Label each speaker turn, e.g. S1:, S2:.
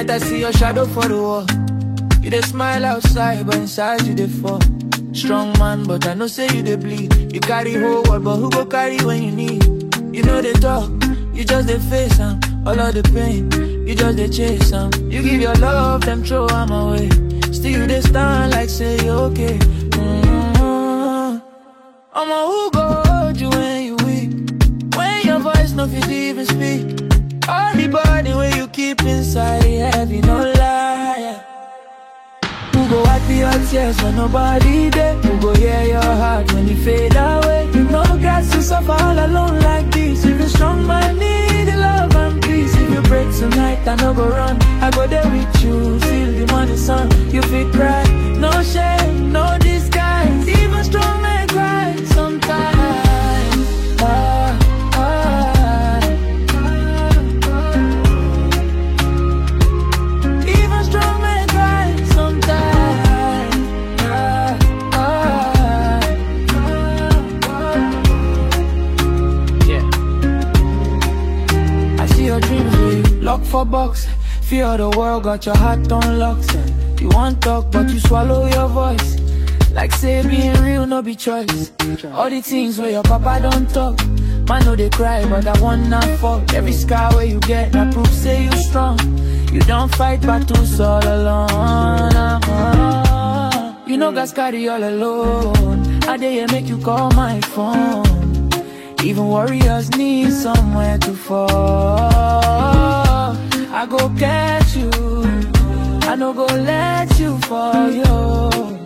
S1: I see your shadow for the wall. You dey smile outside, but inside you dey fall. Strong man, but I know say you dey bleed. You carry whole world, but who go carry when you need? You know they talk, you just dey face am. All of the pain, you just dey chase am. You give your love, them throw am away. Still you dey stand like say you okay. Mm-hmm. I'ma who go hold you when you weak? When your voice no fit even speak. All the body when you keep inside, it heavy, no lie. Who go wipe your tears when nobody there? Who go hear your heart when you fade away? You know got to suffer all alone like this. If you're strong, man, need the love and peace. If you break tonight, I no go run. I go there with you, feel the money sun. You feel cry, no shame, no disguise. Even strong men cry sometimes. Ah, ah, even strong men cry sometimes. Ah, ah, yeah. I see your dreams with you, lock for box. Fear the world got your heart on locks. And you want talk, but you swallow your voice. Like say being real, no be choice. All the things where your papa don't talk. Man, know they cry, but I want not fuck. Every scar where you get, that proof say you strong. You don't fight battles all alone. uh-huh. You know, guys carry all alone. I dare make you call my phone. Even warriors need somewhere to fall. I go catch you. I no go let you fall, yo.